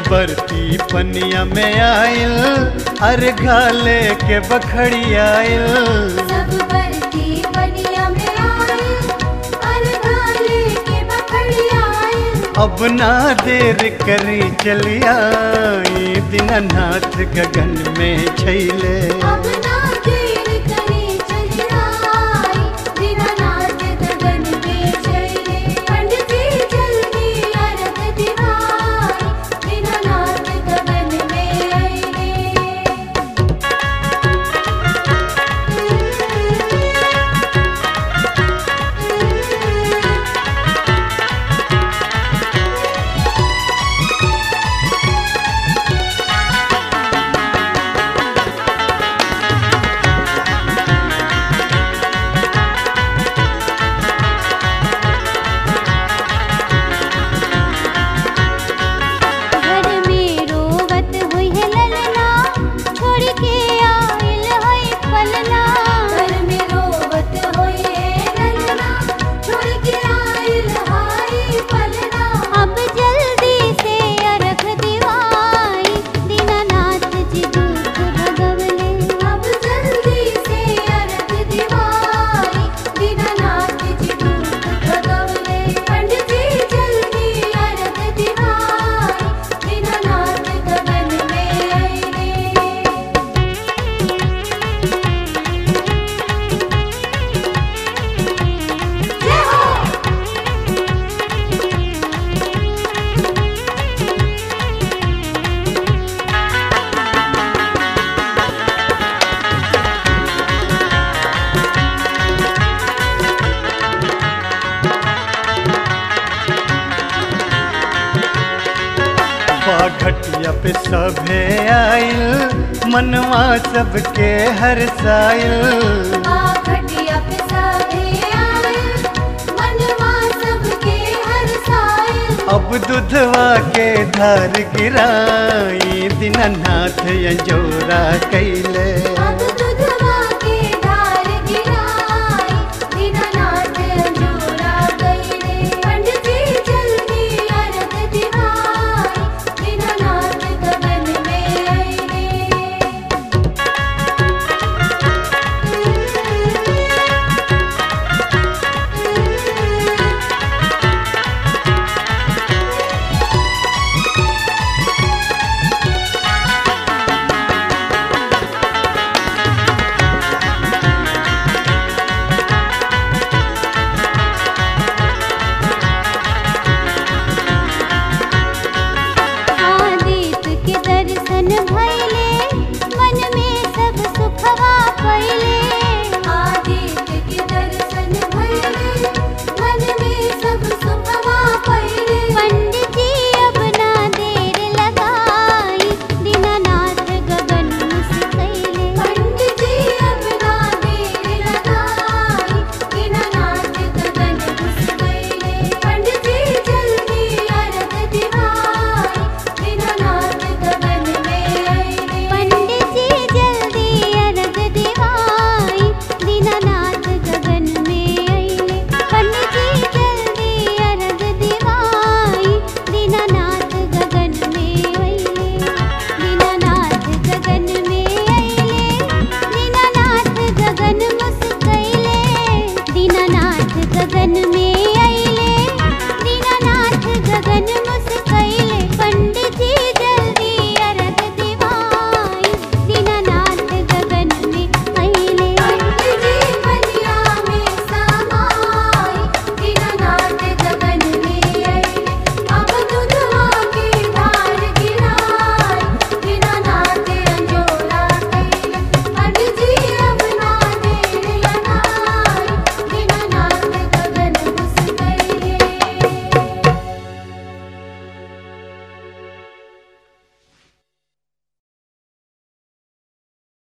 बरती पनिया में आयल अरे घाले के बखड़ी आयल सब बरती बनिया में आए अरगाले के बखड़ी आए अब ना देर करी चलिया दीनानाथ गगन में छैले अब ना देर करे चली आई दीनानाथ गगन में चले पंडित जी जल्दी अरग दिवाई दीनानाथ गगन में आए घर में रोवत हुई है ललना छोड़ के आइल है पलना घर में रोवत हुई है ललना छोड़ के आइल है पलना अब जल्दी से अरख दिवाई दीनानाथ जी दुख भगवले अब जल्दी से अरख दिवाई दीनानाथ जी दुख भगवले पंडित जी जल्दी अरख दिवाई दीनानाथ गगन में आए जय हो घटिया पे सभे आयल मनवा सबके हर सायल घटिया पे सभे आए मनवा सबके हर साए अब दुधवा के धार गिराई दीनानाथ यजोरा कैले